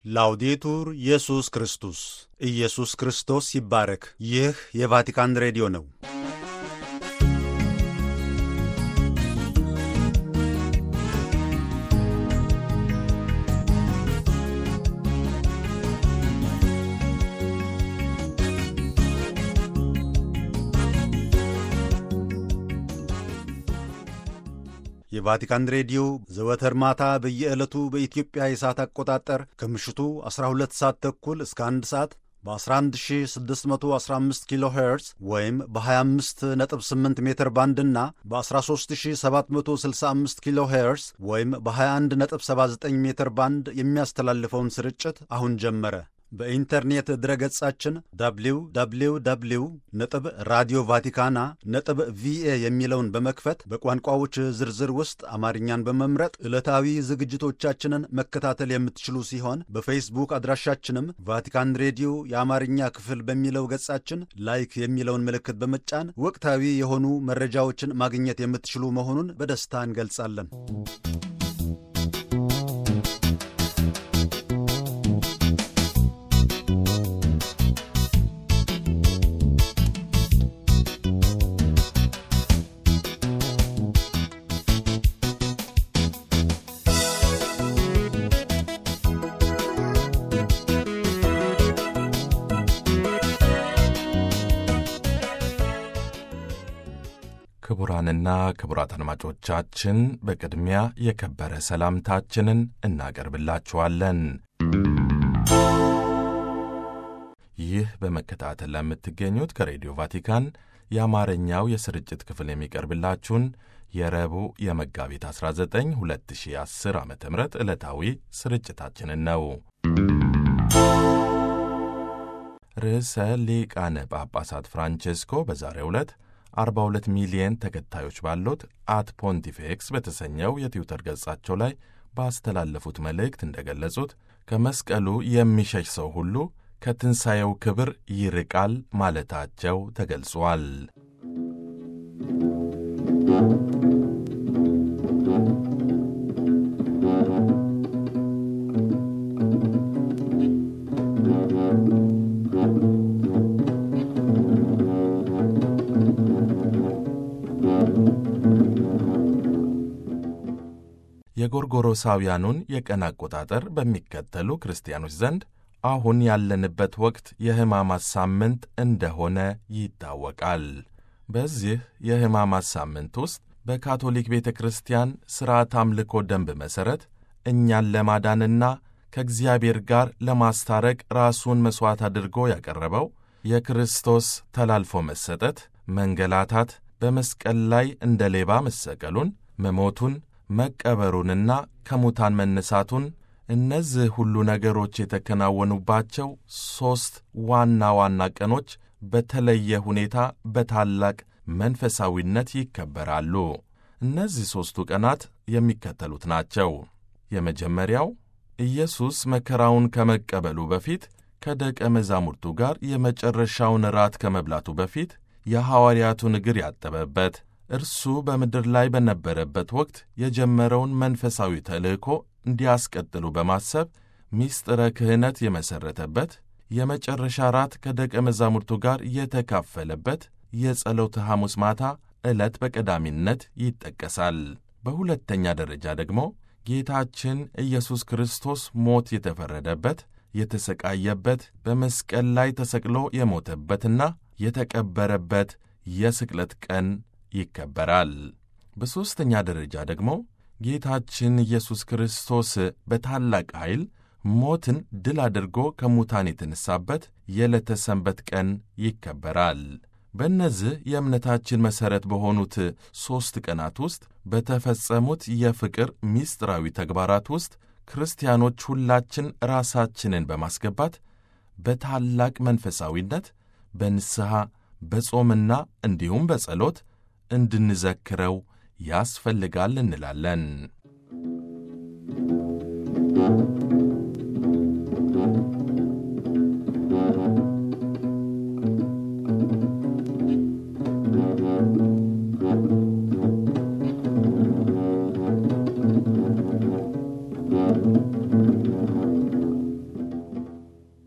ላውዴቱር ኢየሱስ ክርስቶስ ኢየሱስ ክርስቶስ ይባረክ። ይህ የቫቲካን ሬዲዮ ነው። የቫቲካን ሬዲዮ ዘወትር ማታ በየዕለቱ በኢትዮጵያ የሰዓት አቆጣጠር ከምሽቱ 12 ሰዓት ተኩል እስከ 1 ሰዓት በ11615 ኪሎ ሄርዝ ወይም በ258 ሜትር ባንድ እና በ13765 ኪሎ ሄርዝ ወይም በ2179 ሜትር ባንድ የሚያስተላልፈውን ስርጭት አሁን ጀመረ። በኢንተርኔት ድረገጻችን www ነጥብ ራዲዮ ቫቲካና ነጥብ ቪኤ የሚለውን በመክፈት በቋንቋዎች ዝርዝር ውስጥ አማርኛን በመምረጥ ዕለታዊ ዝግጅቶቻችንን መከታተል የምትችሉ ሲሆን በፌስቡክ አድራሻችንም ቫቲካን ሬዲዮ የአማርኛ ክፍል በሚለው ገጻችን ላይክ የሚለውን ምልክት በመጫን ወቅታዊ የሆኑ መረጃዎችን ማግኘት የምትችሉ መሆኑን በደስታ እንገልጻለን። ክቡራንና ክቡራት አድማጮቻችን በቅድሚያ የከበረ ሰላምታችንን እናቀርብላችኋለን። ይህ በመከታተል ለምትገኙት ከሬዲዮ ቫቲካን የአማርኛው የስርጭት ክፍል የሚቀርብላችሁን የረቡዕ የመጋቢት 19 2010 ዓ ም ዕለታዊ ስርጭታችንን ነው። ርዕሰ ሊቃነ ጳጳሳት ፍራንቼስኮ በዛሬው ዕለት 42 ሚሊየን ተከታዮች ባሉት አት ፖንቲፌክስ በተሰኘው የትዊተር ገጻቸው ላይ ባስተላለፉት መልእክት እንደገለጹት ከመስቀሉ የሚሸሽ ሰው ሁሉ ከትንሣኤው ክብር ይርቃል ማለታቸው ተገልጿል። የጎርጎሮሳውያኑን የቀን አቆጣጠር በሚከተሉ ክርስቲያኖች ዘንድ አሁን ያለንበት ወቅት የሕማማት ሳምንት እንደሆነ ይታወቃል። በዚህ የሕማማት ሳምንት ውስጥ በካቶሊክ ቤተ ክርስቲያን ሥርዓት አምልኮ ደንብ መሠረት እኛን ለማዳንና ከእግዚአብሔር ጋር ለማስታረቅ ራሱን መሥዋዕት አድርጎ ያቀረበው የክርስቶስ ተላልፎ መሰጠት፣ መንገላታት፣ በመስቀል ላይ እንደ ሌባ መሰቀሉን፣ መሞቱን መቀበሩንና ከሙታን መነሳቱን እነዚህ ሁሉ ነገሮች የተከናወኑባቸው ሦስት ዋና ዋና ቀኖች በተለየ ሁኔታ በታላቅ መንፈሳዊነት ይከበራሉ። እነዚህ ሦስቱ ቀናት የሚከተሉት ናቸው። የመጀመሪያው ኢየሱስ መከራውን ከመቀበሉ በፊት ከደቀ መዛሙርቱ ጋር የመጨረሻውን ራት ከመብላቱ በፊት የሐዋርያቱን እግር ያጠበበት እርሱ በምድር ላይ በነበረበት ወቅት የጀመረውን መንፈሳዊ ተልእኮ እንዲያስቀጥሉ በማሰብ ሚስጥረ ክህነት የመሠረተበት የመጨረሻ ራት ከደቀ መዛሙርቱ ጋር የተካፈለበት የጸሎተ ሐሙስ ማታ ዕለት በቀዳሚነት ይጠቀሳል። በሁለተኛ ደረጃ ደግሞ ጌታችን ኢየሱስ ክርስቶስ ሞት የተፈረደበት፣ የተሰቃየበት፣ በመስቀል ላይ ተሰቅሎ የሞተበትና የተቀበረበት የስቅለት ቀን ይከበራል። በሦስተኛ ደረጃ ደግሞ ጌታችን ኢየሱስ ክርስቶስ በታላቅ ኃይል ሞትን ድል አድርጎ ከሙታን የተነሳበት የዕለተ ሰንበት ቀን ይከበራል። በእነዚህ የእምነታችን መሠረት በሆኑት ሦስት ቀናት ውስጥ በተፈጸሙት የፍቅር ምስጢራዊ ተግባራት ውስጥ ክርስቲያኖች ሁላችን ራሳችንን በማስገባት በታላቅ መንፈሳዊነት በንስሐ በጾምና እንዲሁም በጸሎት እንድንዘክረው ያስፈልጋል እንላለን።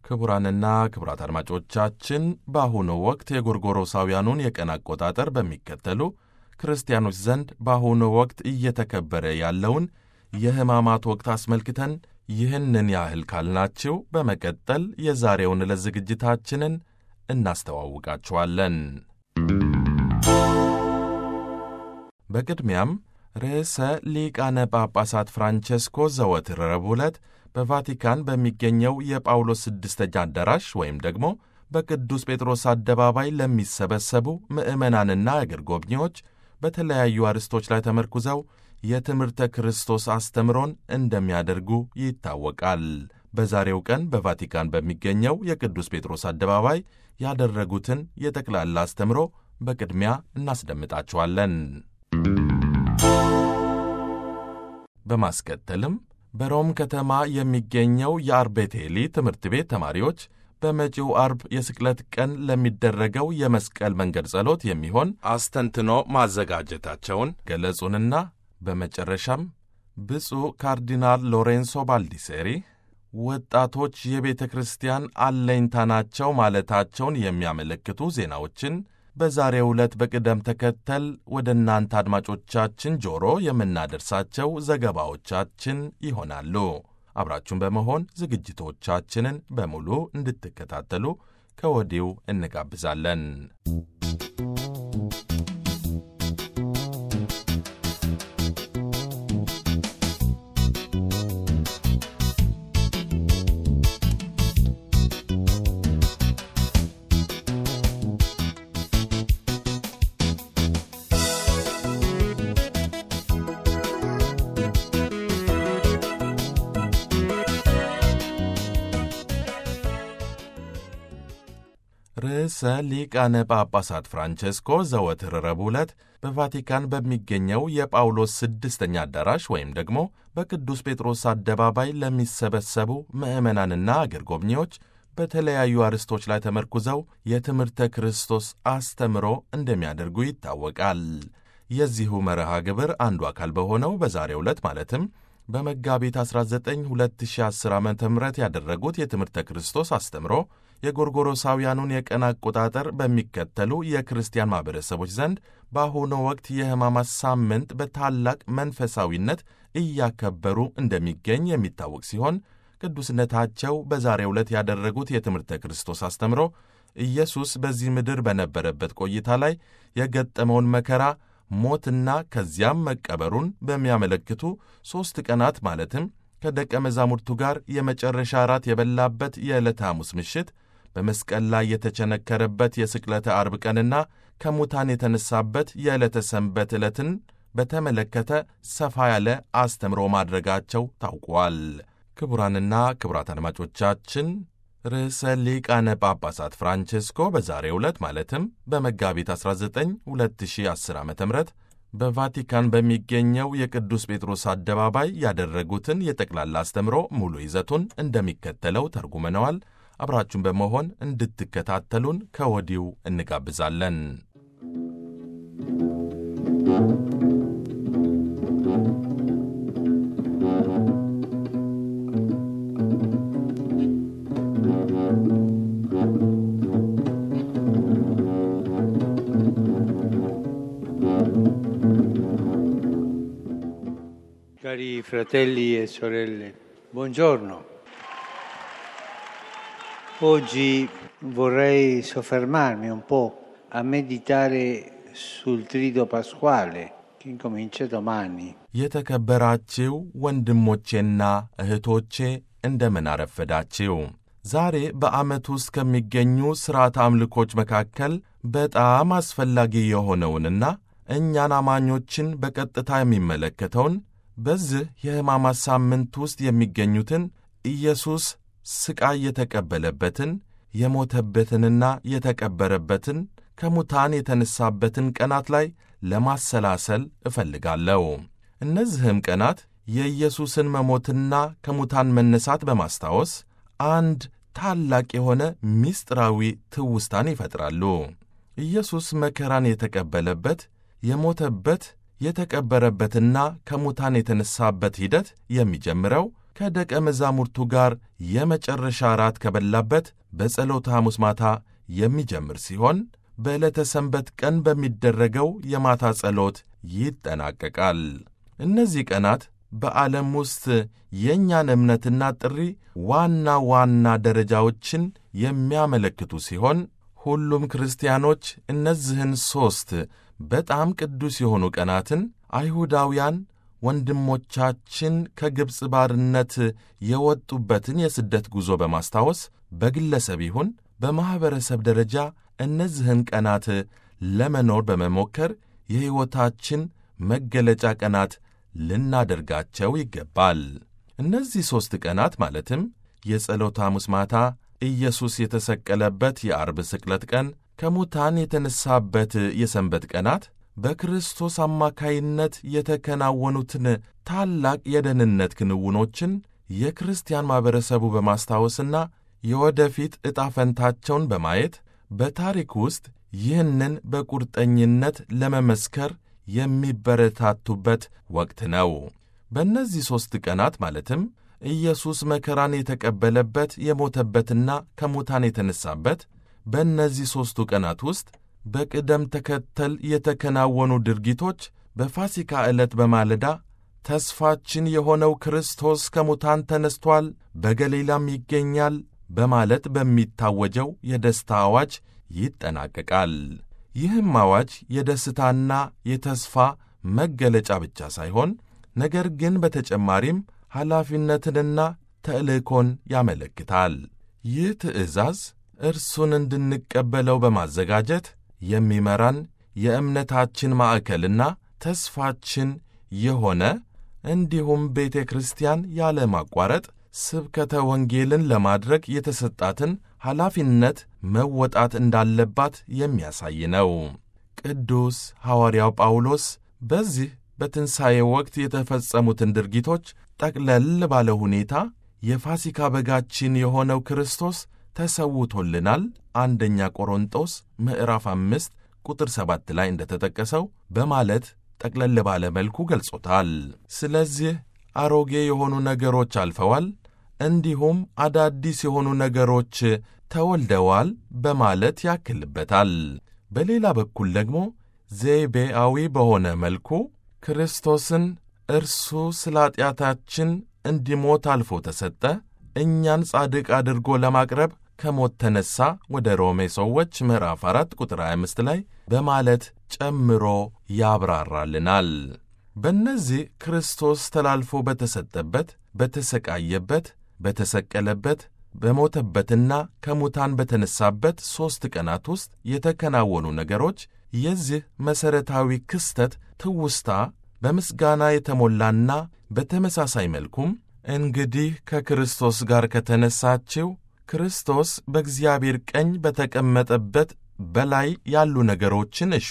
ክቡራንና ክቡራት አድማጮቻችን በአሁኑ ወቅት የጎርጎሮሳውያኑን የቀን አቆጣጠር በሚከተሉ ክርስቲያኖች ዘንድ በአሁኑ ወቅት እየተከበረ ያለውን የሕማማት ወቅት አስመልክተን ይህንን ያህል ካልናችሁ በመቀጠል የዛሬውን ዕለት ዝግጅታችንን እናስተዋውቃችኋለን። በቅድሚያም ርዕሰ ሊቃነ ጳጳሳት ፍራንቸስኮ ዘወትር ረቡዕ ዕለት በቫቲካን በሚገኘው የጳውሎስ ስድስተኛ አዳራሽ ወይም ደግሞ በቅዱስ ጴጥሮስ አደባባይ ለሚሰበሰቡ ምዕመናንና አገር ጎብኚዎች በተለያዩ አርዕስቶች ላይ ተመርኩዘው የትምህርተ ክርስቶስ አስተምሮን እንደሚያደርጉ ይታወቃል። በዛሬው ቀን በቫቲካን በሚገኘው የቅዱስ ጴጥሮስ አደባባይ ያደረጉትን የጠቅላላ አስተምሮ በቅድሚያ እናስደምጣችኋለን። በማስከተልም በሮም ከተማ የሚገኘው የአርቤቴሊ ትምህርት ቤት ተማሪዎች በመጪው አርብ የስቅለት ቀን ለሚደረገው የመስቀል መንገድ ጸሎት የሚሆን አስተንትኖ ማዘጋጀታቸውን ገለጹንና በመጨረሻም ብፁዕ ካርዲናል ሎሬንሶ ባልዲሴሪ ወጣቶች የቤተ ክርስቲያን አለኝታ ናቸው ማለታቸውን የሚያመለክቱ ዜናዎችን በዛሬው ዕለት በቅደም ተከተል ወደ እናንተ አድማጮቻችን ጆሮ የምናደርሳቸው ዘገባዎቻችን ይሆናሉ። አብራችሁን በመሆን ዝግጅቶቻችንን በሙሉ እንድትከታተሉ ከወዲሁ እንጋብዛለን። ርዕሰ ሊቃነ ጳጳሳት ፍራንቸስኮ ዘወትር ረቡዕ ዕለት በቫቲካን በሚገኘው የጳውሎስ ስድስተኛ አዳራሽ ወይም ደግሞ በቅዱስ ጴጥሮስ አደባባይ ለሚሰበሰቡ ምዕመናንና አገር ጎብኚዎች በተለያዩ አርዕስቶች ላይ ተመርኩዘው የትምህርተ ክርስቶስ አስተምሮ እንደሚያደርጉ ይታወቃል። የዚሁ መርሃ ግብር አንዱ አካል በሆነው በዛሬው ዕለት ማለትም በመጋቢት 19 2010 ዓ ም ያደረጉት የትምህርተ ክርስቶስ አስተምሮ የጎርጎሮሳውያኑን የቀን አቆጣጠር በሚከተሉ የክርስቲያን ማኅበረሰቦች ዘንድ በአሁኑ ወቅት የሕማማት ሳምንት በታላቅ መንፈሳዊነት እያከበሩ እንደሚገኝ የሚታወቅ ሲሆን ቅዱስነታቸው በዛሬው ዕለት ያደረጉት የትምህርተ ክርስቶስ አስተምሮ ኢየሱስ በዚህ ምድር በነበረበት ቆይታ ላይ የገጠመውን መከራ ሞትና ከዚያም መቀበሩን በሚያመለክቱ ሦስት ቀናት ማለትም ከደቀ መዛሙርቱ ጋር የመጨረሻ እራት የበላበት የዕለተ ሐሙስ ምሽት በመስቀል ላይ የተቸነከረበት የስቅለተ አርብ ቀንና ከሙታን የተነሳበት የዕለተ ሰንበት ዕለትን በተመለከተ ሰፋ ያለ አስተምሮ ማድረጋቸው ታውቋል። ክቡራንና ክቡራት አድማጮቻችን ርዕሰ ሊቃነ ጳጳሳት ፍራንቼስኮ በዛሬው ዕለት ማለትም በመጋቢት 19 2010 ዓ ም በቫቲካን በሚገኘው የቅዱስ ጴጥሮስ አደባባይ ያደረጉትን የጠቅላላ አስተምሮ ሙሉ ይዘቱን እንደሚከተለው ተርጉመነዋል። አብራችሁን በመሆን እንድትከታተሉን ከወዲሁ እንጋብዛለን። Cari fratelli e sorelle, buongiorno. Oggi vorrei soffermarmi un po' a meditare sul trido pasquale che incomincia domani. የተከበራችሁ ወንድሞቼና እህቶቼ እንደምን አረፈዳችሁ። ዛሬ በዓመት ውስጥ ከሚገኙ ሥርዓት አምልኮች መካከል በጣም አስፈላጊ የሆነውንና እኛን አማኞችን በቀጥታ የሚመለከተውን በዚህ የሕማማት ሳምንት ውስጥ የሚገኙትን ኢየሱስ ሥቃይ የተቀበለበትን የሞተበትንና የተቀበረበትን ከሙታን የተነሳበትን ቀናት ላይ ለማሰላሰል እፈልጋለሁ። እነዚህም ቀናት የኢየሱስን መሞትና ከሙታን መነሳት በማስታወስ አንድ ታላቅ የሆነ ምስጢራዊ ትውስታን ይፈጥራሉ። ኢየሱስ መከራን የተቀበለበት የሞተበት የተቀበረበትና ከሙታን የተነሳበት ሂደት የሚጀምረው ከደቀ መዛሙርቱ ጋር የመጨረሻ ራት ከበላበት በጸሎተ ሐሙስ ማታ የሚጀምር ሲሆን በዕለተ ሰንበት ቀን በሚደረገው የማታ ጸሎት ይጠናቀቃል። እነዚህ ቀናት በዓለም ውስጥ የእኛን እምነትና ጥሪ ዋና ዋና ደረጃዎችን የሚያመለክቱ ሲሆን ሁሉም ክርስቲያኖች እነዚህን ሦስት በጣም ቅዱስ የሆኑ ቀናትን አይሁዳውያን ወንድሞቻችን ከግብፅ ባርነት የወጡበትን የስደት ጉዞ በማስታወስ በግለሰብ ይሁን በማኅበረሰብ ደረጃ እነዚህን ቀናት ለመኖር በመሞከር የሕይወታችን መገለጫ ቀናት ልናደርጋቸው ይገባል። እነዚህ ሦስት ቀናት ማለትም የጸሎተ ሐሙስ ማታ፣ ኢየሱስ የተሰቀለበት የአርብ ስቅለት ቀን፣ ከሙታን የተነሳበት የሰንበት ቀናት በክርስቶስ አማካይነት የተከናወኑትን ታላቅ የደህንነት ክንውኖችን የክርስቲያን ማኅበረሰቡ በማስታወስና የወደፊት ዕጣ ፈንታቸውን በማየት በታሪክ ውስጥ ይህንን በቁርጠኝነት ለመመስከር የሚበረታቱበት ወቅት ነው። በእነዚህ ሦስት ቀናት ማለትም ኢየሱስ መከራን የተቀበለበት የሞተበትና ከሙታን የተነሳበት በእነዚህ ሦስቱ ቀናት ውስጥ በቅደም ተከተል የተከናወኑ ድርጊቶች በፋሲካ ዕለት በማለዳ ተስፋችን የሆነው ክርስቶስ ከሙታን ተነስቷል፣ በገሊላም ይገኛል በማለት በሚታወጀው የደስታ አዋጅ ይጠናቀቃል። ይህም አዋጅ የደስታና የተስፋ መገለጫ ብቻ ሳይሆን ነገር ግን በተጨማሪም ኃላፊነትንና ተልእኮን ያመለክታል። ይህ ትእዛዝ እርሱን እንድንቀበለው በማዘጋጀት የሚመራን የእምነታችን ማዕከልና ተስፋችን የሆነ እንዲሁም ቤተ ክርስቲያን ያለ ማቋረጥ ስብከተ ወንጌልን ለማድረግ የተሰጣትን ኃላፊነት መወጣት እንዳለባት የሚያሳይ ነው። ቅዱስ ሐዋርያው ጳውሎስ በዚህ በትንሣኤ ወቅት የተፈጸሙትን ድርጊቶች ጠቅለል ባለ ሁኔታ የፋሲካ በጋችን የሆነው ክርስቶስ ተሰውቶልናል አንደኛ ቆሮንጦስ ምዕራፍ አምስት ቁጥር ሰባት ላይ እንደተጠቀሰው በማለት ጠቅለል ባለ መልኩ ገልጾታል። ስለዚህ አሮጌ የሆኑ ነገሮች አልፈዋል፣ እንዲሁም አዳዲስ የሆኑ ነገሮች ተወልደዋል በማለት ያክልበታል። በሌላ በኩል ደግሞ ዘይቤአዊ በሆነ መልኩ ክርስቶስን እርሱ ስለ ኀጢአታችን እንዲሞት አልፎ ተሰጠ፣ እኛን ጻድቅ አድርጎ ለማቅረብ ከሞት ተነሣ ወደ ሮሜ ሰዎች ምዕራፍ 4 ቁጥር 25 ላይ በማለት ጨምሮ ያብራራልናል። በእነዚህ ክርስቶስ ተላልፎ በተሰጠበት፣ በተሰቃየበት፣ በተሰቀለበት፣ በሞተበትና ከሙታን በተነሳበት ሦስት ቀናት ውስጥ የተከናወኑ ነገሮች የዚህ መሠረታዊ ክስተት ትውስታ በምስጋና የተሞላና በተመሳሳይ መልኩም እንግዲህ ከክርስቶስ ጋር ከተነሳችው ክርስቶስ በእግዚአብሔር ቀኝ በተቀመጠበት በላይ ያሉ ነገሮችን እሹ፣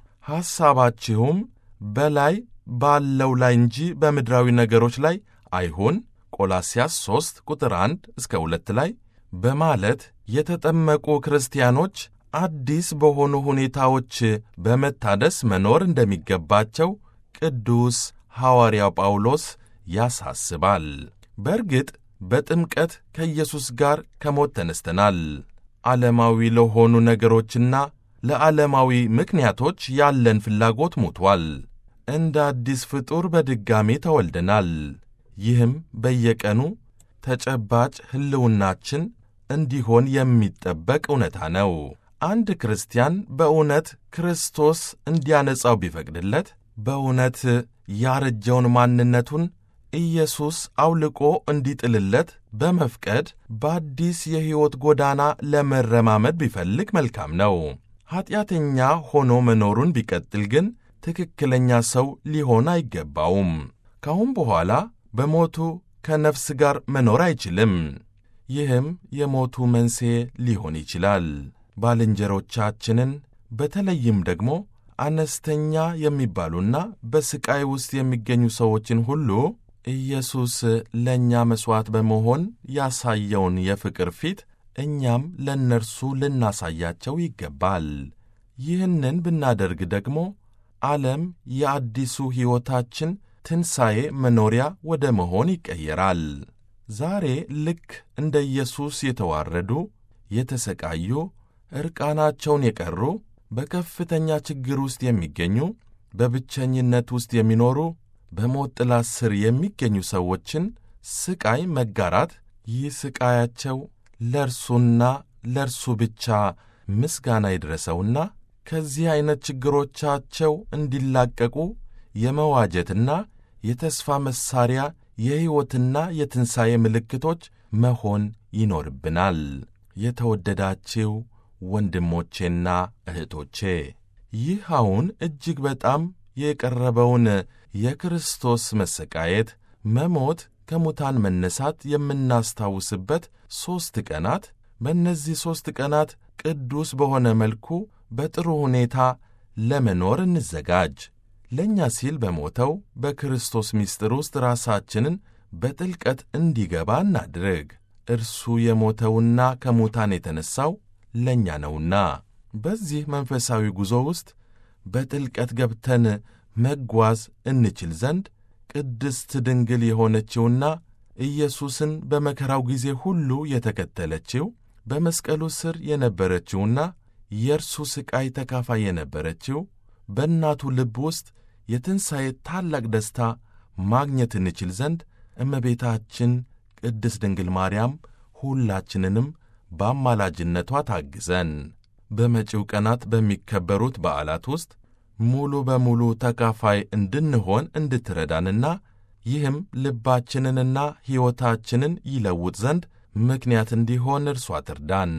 ሐሳባችሁም በላይ ባለው ላይ እንጂ በምድራዊ ነገሮች ላይ አይሁን ቆላስያስ 3 ቁጥር 1 እስከ 2 ላይ በማለት የተጠመቁ ክርስቲያኖች አዲስ በሆኑ ሁኔታዎች በመታደስ መኖር እንደሚገባቸው ቅዱስ ሐዋርያው ጳውሎስ ያሳስባል። በእርግጥ በጥምቀት ከኢየሱስ ጋር ከሞት ተነስተናል። ዓለማዊ ለሆኑ ነገሮችና ለዓለማዊ ምክንያቶች ያለን ፍላጎት ሞቷል። እንደ አዲስ ፍጡር በድጋሚ ተወልደናል። ይህም በየቀኑ ተጨባጭ ሕልውናችን እንዲሆን የሚጠበቅ እውነታ ነው። አንድ ክርስቲያን በእውነት ክርስቶስ እንዲያነጻው ቢፈቅድለት በእውነት ያረጀውን ማንነቱን ኢየሱስ አውልቆ እንዲጥልለት በመፍቀድ በአዲስ የሕይወት ጎዳና ለመረማመድ ቢፈልግ መልካም ነው። ኀጢአተኛ ሆኖ መኖሩን ቢቀጥል ግን ትክክለኛ ሰው ሊሆን አይገባውም። ካሁን በኋላ በሞቱ ከነፍስ ጋር መኖር አይችልም። ይህም የሞቱ መንስኤ ሊሆን ይችላል። ባልንጀሮቻችንን በተለይም ደግሞ አነስተኛ የሚባሉና በሥቃይ ውስጥ የሚገኙ ሰዎችን ሁሉ ኢየሱስ ለእኛ መሥዋዕት በመሆን ያሳየውን የፍቅር ፊት እኛም ለእነርሱ ልናሳያቸው ይገባል። ይህንን ብናደርግ ደግሞ ዓለም የአዲሱ ሕይወታችን ትንሣኤ መኖሪያ ወደ መሆን ይቀየራል። ዛሬ ልክ እንደ ኢየሱስ የተዋረዱ፣ የተሰቃዩ፣ ዕርቃናቸውን የቀሩ፣ በከፍተኛ ችግር ውስጥ የሚገኙ፣ በብቸኝነት ውስጥ የሚኖሩ፣ በሞት ጥላ ስር የሚገኙ ሰዎችን ስቃይ መጋራት ይህ ስቃያቸው ለእርሱና ለእርሱ ብቻ ምስጋና ይድረሰውና ከዚህ ዐይነት ችግሮቻቸው እንዲላቀቁ የመዋጀትና የተስፋ መሣሪያ የሕይወትና የትንሣኤ ምልክቶች መሆን ይኖርብናል። የተወደዳችው ወንድሞቼና እህቶቼ ይህ አሁን እጅግ በጣም የቀረበውን የክርስቶስ መሰቃየት፣ መሞት፣ ከሙታን መነሳት የምናስታውስበት ሦስት ቀናት በእነዚህ ሦስት ቀናት ቅዱስ በሆነ መልኩ በጥሩ ሁኔታ ለመኖር እንዘጋጅ። ለእኛ ሲል በሞተው በክርስቶስ ምስጢር ውስጥ ራሳችንን በጥልቀት እንዲገባ እናድርግ። እርሱ የሞተውና ከሙታን የተነሣው ለእኛ ነውና። በዚህ መንፈሳዊ ጉዞ ውስጥ በጥልቀት ገብተን መጓዝ እንችል ዘንድ ቅድስት ድንግል የሆነችውና ኢየሱስን በመከራው ጊዜ ሁሉ የተከተለችው በመስቀሉ ስር የነበረችውና የእርሱ ሥቃይ ተካፋይ የነበረችው በእናቱ ልብ ውስጥ የትንሣኤ ታላቅ ደስታ ማግኘት እንችል ዘንድ እመቤታችን ቅድስት ድንግል ማርያም ሁላችንንም በአማላጅነቷ ታግዘን በመጪው ቀናት በሚከበሩት በዓላት ውስጥ ሙሉ በሙሉ ተካፋይ እንድንሆን እንድትረዳንና ይህም ልባችንንና ሕይወታችንን ይለውጥ ዘንድ ምክንያት እንዲሆን እርሷ ትርዳን።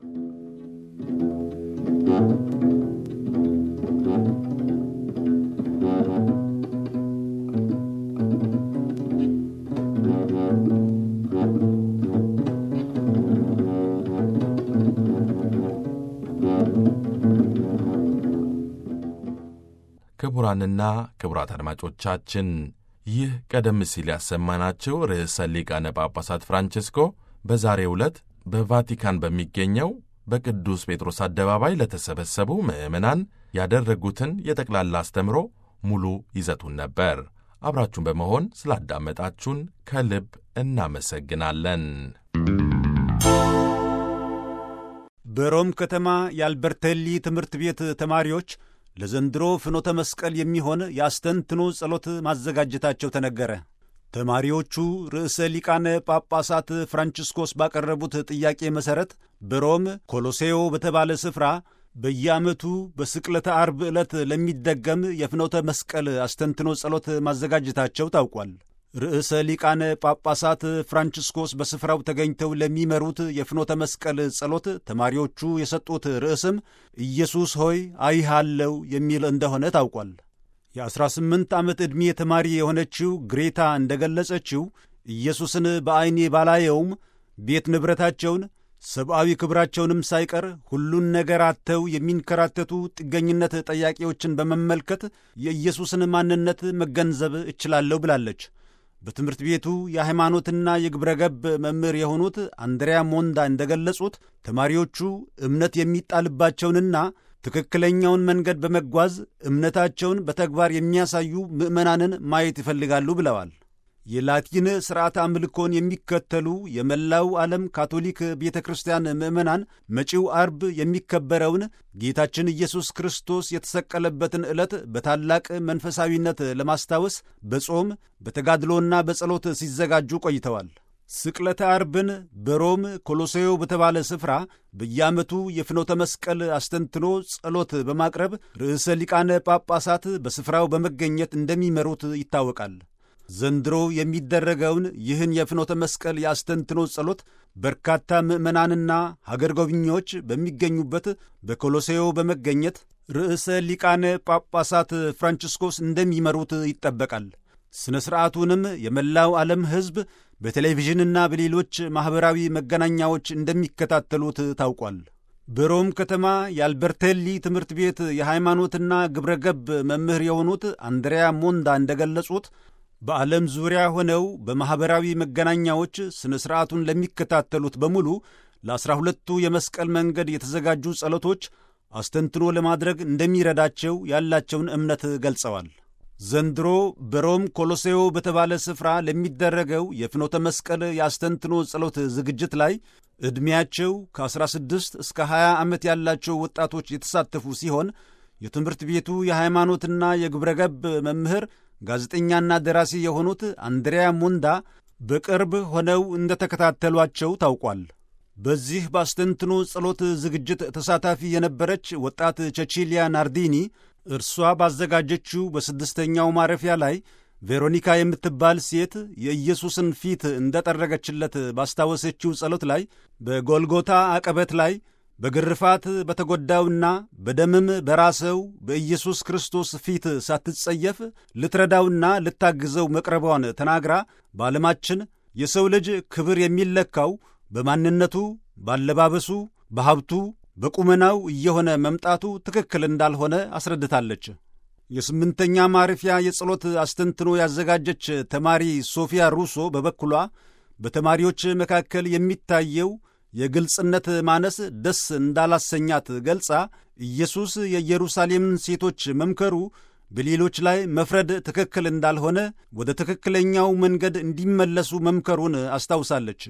ክቡራንና ክቡራት አድማጮቻችን ይህ ቀደም ሲል ያሰማናቸው ርዕሰ ሊቃነ ጳጳሳት ፍራንቼስኮ በዛሬው ዕለት በቫቲካን በሚገኘው በቅዱስ ጴጥሮስ አደባባይ ለተሰበሰቡ ምዕመናን ያደረጉትን የጠቅላላ አስተምሮ ሙሉ ይዘቱን ነበር። አብራችሁን በመሆን ስላዳመጣችሁን ከልብ እናመሰግናለን። በሮም ከተማ የአልበርቴሊ ትምህርት ቤት ተማሪዎች ለዘንድሮ ፍኖተ መስቀል የሚሆን የአስተንትኖ ጸሎት ማዘጋጀታቸው ተነገረ። ተማሪዎቹ ርዕሰ ሊቃነ ጳጳሳት ፍራንቺስኮስ ባቀረቡት ጥያቄ መሠረት በሮም ኮሎሴዮ በተባለ ስፍራ በየዓመቱ በስቅለተ አርብ ዕለት ለሚደገም የፍኖተ መስቀል አስተንትኖ ጸሎት ማዘጋጀታቸው ታውቋል። ርዕሰ ሊቃነ ጳጳሳት ፍራንቺስኮስ በስፍራው ተገኝተው ለሚመሩት የፍኖተ መስቀል ጸሎት ተማሪዎቹ የሰጡት ርዕስም ኢየሱስ ሆይ አይሃለው የሚል እንደሆነ ታውቋል። የ18 ዓመት ዕድሜ ተማሪ የሆነችው ግሬታ እንደ ገለጸችው ኢየሱስን በዐይኔ ባላየውም ቤት ንብረታቸውን ሰብአዊ ክብራቸውንም ሳይቀር ሁሉን ነገር አጥተው የሚንከራተቱ ጥገኝነት ጠያቂዎችን በመመልከት የኢየሱስን ማንነት መገንዘብ እችላለሁ ብላለች። በትምህርት ቤቱ የሃይማኖትና የግብረ ገብ መምህር የሆኑት አንድሪያ ሞንዳ እንደገለጹት ተማሪዎቹ እምነት የሚጣልባቸውንና ትክክለኛውን መንገድ በመጓዝ እምነታቸውን በተግባር የሚያሳዩ ምዕመናንን ማየት ይፈልጋሉ ብለዋል። የላቲን ሥርዓተ አምልኮን የሚከተሉ የመላው ዓለም ካቶሊክ ቤተ ክርስቲያን ምዕመናን መጪው አርብ የሚከበረውን ጌታችን ኢየሱስ ክርስቶስ የተሰቀለበትን ዕለት በታላቅ መንፈሳዊነት ለማስታወስ በጾም በተጋድሎና በጸሎት ሲዘጋጁ ቆይተዋል። ስቅለተ አርብን በሮም ኮሎሴዮ በተባለ ስፍራ በየዓመቱ የፍኖተ መስቀል አስተንትኖ ጸሎት በማቅረብ ርዕሰ ሊቃነ ጳጳሳት በስፍራው በመገኘት እንደሚመሩት ይታወቃል። ዘንድሮ የሚደረገውን ይህን የፍኖተ መስቀል የአስተንትኖ ጸሎት በርካታ ምዕመናንና ሀገር ጎብኚዎች በሚገኙበት በኮሎሴዮ በመገኘት ርዕሰ ሊቃነ ጳጳሳት ፍራንቺስኮስ እንደሚመሩት ይጠበቃል። ሥነ ሥርዓቱንም የመላው ዓለም ሕዝብ በቴሌቪዥንና በሌሎች ማኅበራዊ መገናኛዎች እንደሚከታተሉት ታውቋል። በሮም ከተማ የአልበርቴሊ ትምህርት ቤት የሃይማኖትና ግብረ ገብ መምህር የሆኑት አንድሪያ ሞንዳ እንደገለጹት በዓለም ዙሪያ ሆነው በማኅበራዊ መገናኛዎች ሥነ ሥርዓቱን ለሚከታተሉት በሙሉ ለዐሥራ ሁለቱ የመስቀል መንገድ የተዘጋጁ ጸሎቶች አስተንትኖ ለማድረግ እንደሚረዳቸው ያላቸውን እምነት ገልጸዋል። ዘንድሮ በሮም ኮሎሴዮ በተባለ ስፍራ ለሚደረገው የፍኖተ መስቀል የአስተንትኖ ጸሎት ዝግጅት ላይ ዕድሜያቸው ከ16 እስከ 20 ዓመት ያላቸው ወጣቶች የተሳተፉ ሲሆን የትምህርት ቤቱ የሃይማኖትና የግብረ ገብ መምህር ጋዜጠኛና ደራሲ የሆኑት አንድሪያ ሞንዳ በቅርብ ሆነው እንደተከታተሏቸው ታውቋል። በዚህ በአስተንትኖ ጸሎት ዝግጅት ተሳታፊ የነበረች ወጣት ቸቺሊያ ናርዲኒ እርሷ ባዘጋጀችው በስድስተኛው ማረፊያ ላይ ቬሮኒካ የምትባል ሴት የኢየሱስን ፊት እንደጠረገችለት ባስታወሰችው ጸሎት ላይ በጎልጎታ አቀበት ላይ በግርፋት በተጎዳውና በደምም በራሰው በኢየሱስ ክርስቶስ ፊት ሳትጸየፍ ልትረዳውና ልታግዘው መቅረቧን ተናግራ በዓለማችን የሰው ልጅ ክብር የሚለካው በማንነቱ፣ ባለባበሱ፣ በሀብቱ፣ በቁመናው እየሆነ መምጣቱ ትክክል እንዳልሆነ አስረድታለች። የስምንተኛ ማረፊያ የጸሎት አስተንትኖ ያዘጋጀች ተማሪ ሶፊያ ሩሶ በበኩሏ በተማሪዎች መካከል የሚታየው የግልጽነት ማነስ ደስ እንዳላሰኛት ገልጻ ኢየሱስ የኢየሩሳሌምን ሴቶች መምከሩ በሌሎች ላይ መፍረድ ትክክል እንዳልሆነ ወደ ትክክለኛው መንገድ እንዲመለሱ መምከሩን አስታውሳለች።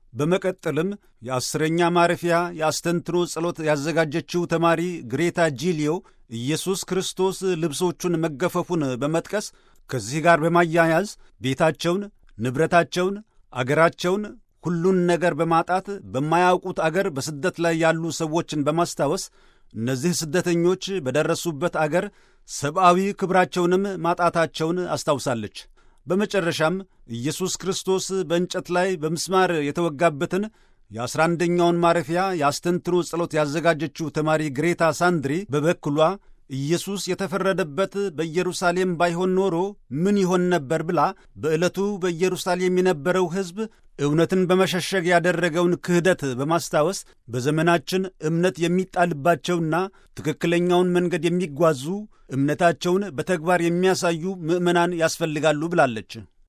በመቀጠልም የአስረኛ ማረፊያ የአስተንትኖ ጸሎት ያዘጋጀችው ተማሪ ግሬታ ጂሊዮ ኢየሱስ ክርስቶስ ልብሶቹን መገፈፉን በመጥቀስ ከዚህ ጋር በማያያዝ ቤታቸውን፣ ንብረታቸውን፣ አገራቸውን ሁሉን ነገር በማጣት በማያውቁት አገር በስደት ላይ ያሉ ሰዎችን በማስታወስ እነዚህ ስደተኞች በደረሱበት አገር ሰብአዊ ክብራቸውንም ማጣታቸውን አስታውሳለች። በመጨረሻም ኢየሱስ ክርስቶስ በእንጨት ላይ በምስማር የተወጋበትን የአስራ አንደኛውን ማረፊያ የአስተንትኖ ጸሎት ያዘጋጀችው ተማሪ ግሬታ ሳንድሪ በበኩሏ ኢየሱስ የተፈረደበት በኢየሩሳሌም ባይሆን ኖሮ ምን ይሆን ነበር ብላ በዕለቱ በኢየሩሳሌም የነበረው ሕዝብ እውነትን በመሸሸግ ያደረገውን ክህደት በማስታወስ በዘመናችን እምነት የሚጣልባቸውና ትክክለኛውን መንገድ የሚጓዙ እምነታቸውን በተግባር የሚያሳዩ ምዕመናን ያስፈልጋሉ ብላለች።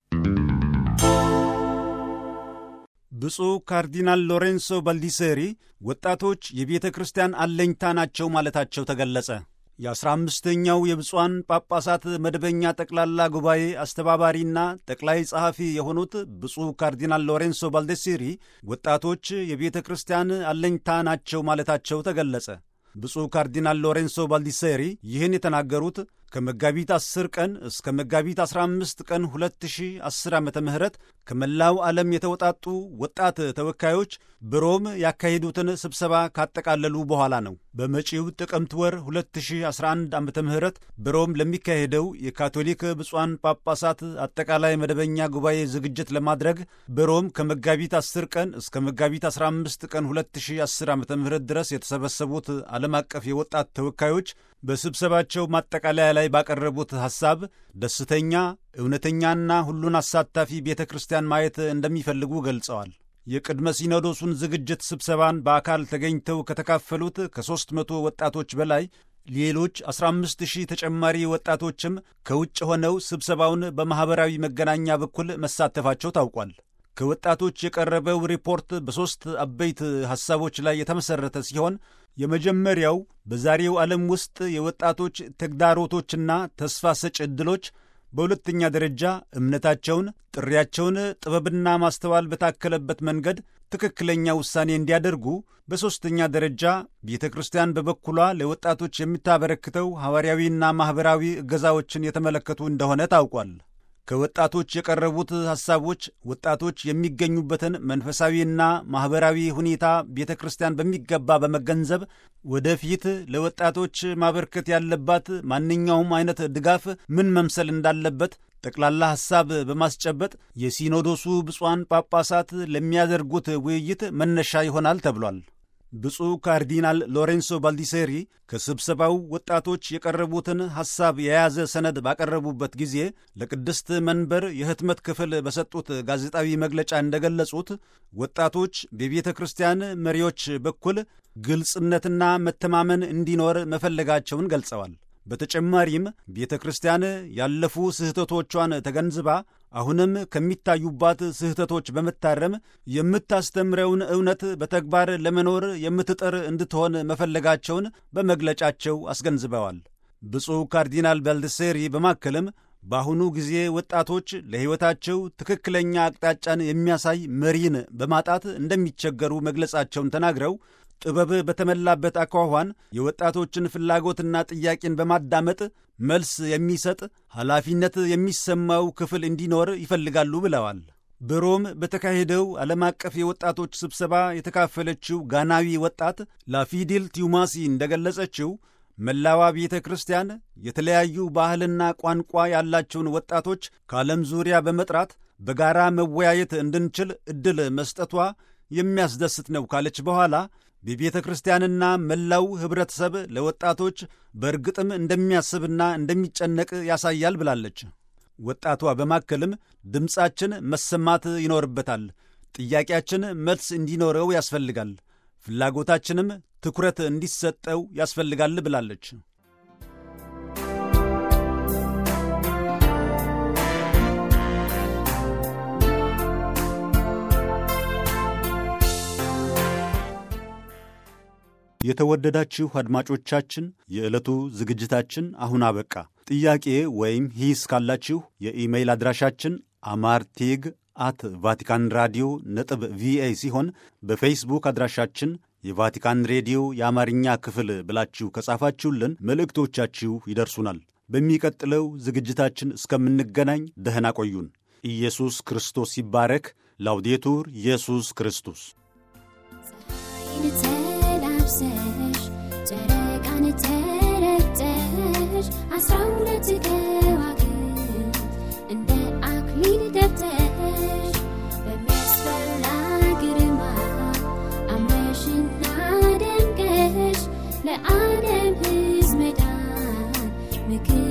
ብፁዕ ካርዲናል ሎሬንሶ ባልዲሴሪ ወጣቶች የቤተ ክርስቲያን አለኝታ ናቸው ማለታቸው ተገለጸ። የአስራ አምስተኛው የብፁዓን ጳጳሳት መደበኛ ጠቅላላ ጉባኤ አስተባባሪና ጠቅላይ ጸሐፊ የሆኑት ብፁዕ ካርዲናል ሎሬንሶ ባልዴሲሪ ወጣቶች የቤተ ክርስቲያን አለኝታ ናቸው ማለታቸው ተገለጸ። ብፁዕ ካርዲናል ሎሬንሶ ባልዲሴሪ ይህን የተናገሩት ከመጋቢት 10 ቀን እስከ መጋቢት 15 ቀን 2010 ዓ ም ከመላው ዓለም የተውጣጡ ወጣት ተወካዮች በሮም ያካሄዱትን ስብሰባ ካጠቃለሉ በኋላ ነው። በመጪው ጥቅምት ወር 2011 ዓ ም በሮም ለሚካሄደው የካቶሊክ ብፁዓን ጳጳሳት አጠቃላይ መደበኛ ጉባኤ ዝግጅት ለማድረግ በሮም ከመጋቢት 10 ቀን እስከ መጋቢት 15 ቀን 2010 ዓ ም ድረስ የተሰበሰቡት ዓለም አቀፍ የወጣት ተወካዮች በስብሰባቸው ማጠቃለያ ላይ ባቀረቡት ሐሳብ ደስተኛ፣ እውነተኛና ሁሉን አሳታፊ ቤተ ክርስቲያን ማየት እንደሚፈልጉ ገልጸዋል። የቅድመ ሲኖዶሱን ዝግጅት ስብሰባን በአካል ተገኝተው ከተካፈሉት ከሦስት መቶ ወጣቶች በላይ ሌሎች 15 ሺህ ተጨማሪ ወጣቶችም ከውጭ ሆነው ስብሰባውን በማኅበራዊ መገናኛ በኩል መሳተፋቸው ታውቋል። ከወጣቶች የቀረበው ሪፖርት በሦስት አበይት ሐሳቦች ላይ የተመሠረተ ሲሆን የመጀመሪያው በዛሬው ዓለም ውስጥ የወጣቶች ተግዳሮቶችና ተስፋ ሰጭ ዕድሎች፣ በሁለተኛ ደረጃ እምነታቸውን፣ ጥሪያቸውን ጥበብና ማስተዋል በታከለበት መንገድ ትክክለኛ ውሳኔ እንዲያደርጉ፣ በሦስተኛ ደረጃ ቤተ ክርስቲያን በበኩሏ ለወጣቶች የምታበረክተው ሐዋርያዊና ማኅበራዊ እገዛዎችን የተመለከቱ እንደሆነ ታውቋል። ከወጣቶች የቀረቡት ሐሳቦች ወጣቶች የሚገኙበትን መንፈሳዊና ማኅበራዊ ሁኔታ ቤተ ክርስቲያን በሚገባ በመገንዘብ ወደፊት ለወጣቶች ማበርከት ያለባት ማንኛውም አይነት ድጋፍ ምን መምሰል እንዳለበት ጠቅላላ ሐሳብ በማስጨበጥ የሲኖዶሱ ብፁዓን ጳጳሳት ለሚያደርጉት ውይይት መነሻ ይሆናል ተብሏል። ብፁዕ ካርዲናል ሎሬንሶ ባልዲሴሪ ከስብሰባው ወጣቶች የቀረቡትን ሐሳብ የያዘ ሰነድ ባቀረቡበት ጊዜ ለቅድስት መንበር የህትመት ክፍል በሰጡት ጋዜጣዊ መግለጫ እንደገለጹት ወጣቶች በቤተ ክርስቲያን መሪዎች በኩል ግልጽነትና መተማመን እንዲኖር መፈለጋቸውን ገልጸዋል። በተጨማሪም ቤተ ክርስቲያን ያለፉ ስህተቶቿን ተገንዝባ አሁንም ከሚታዩባት ስህተቶች በመታረም የምታስተምረውን እውነት በተግባር ለመኖር የምትጥር እንድትሆን መፈለጋቸውን በመግለጫቸው አስገንዝበዋል። ብፁዕ ካርዲናል ባልደሴሪ በማከልም በአሁኑ ጊዜ ወጣቶች ለሕይወታቸው ትክክለኛ አቅጣጫን የሚያሳይ መሪን በማጣት እንደሚቸገሩ መግለጻቸውን ተናግረው ጥበብ በተሞላበት አኳኋን የወጣቶችን ፍላጎትና ጥያቄን በማዳመጥ መልስ የሚሰጥ ኃላፊነት የሚሰማው ክፍል እንዲኖር ይፈልጋሉ ብለዋል። በሮም በተካሄደው ዓለም አቀፍ የወጣቶች ስብሰባ የተካፈለችው ጋናዊ ወጣት ላፊዲል ቲዩማሲ እንደገለጸችው መላዋ ቤተ ክርስቲያን የተለያዩ ባህልና ቋንቋ ያላቸውን ወጣቶች ከዓለም ዙሪያ በመጥራት በጋራ መወያየት እንድንችል ዕድል መስጠቷ የሚያስደስት ነው ካለች በኋላ በቤተ ክርስቲያንና መላው ኅብረተሰብ ለወጣቶች በእርግጥም እንደሚያስብና እንደሚጨነቅ ያሳያል ብላለች። ወጣቷ በማከልም ድምፃችን መሰማት ይኖርበታል፣ ጥያቄያችን መልስ እንዲኖረው ያስፈልጋል፣ ፍላጎታችንም ትኩረት እንዲሰጠው ያስፈልጋል ብላለች። የተወደዳችሁ አድማጮቻችን የዕለቱ ዝግጅታችን አሁን አበቃ። ጥያቄ ወይም ሂስ ካላችሁ የኢሜይል አድራሻችን አማርቴግ አት ቫቲካን ራዲዮ ነጥብ ቪኦኤ ሲሆን በፌስቡክ አድራሻችን የቫቲካን ሬዲዮ የአማርኛ ክፍል ብላችሁ ከጻፋችሁልን መልእክቶቻችሁ ይደርሱናል። በሚቀጥለው ዝግጅታችን እስከምንገናኝ ደህና ቆዩን። ኢየሱስ ክርስቶስ ይባረክ። ላውዴቱር ኢየሱስ ክርስቶስ ተላብሰሽ ጨረቃን ተረግጠሽ አስራ ሁለት ከዋክብት እንደ አክሊል ደብተሽ በሚያስፈራ ግርማ አምረሽና ደምቀሽ ለዓለም ሕዝብ መዳን ምክር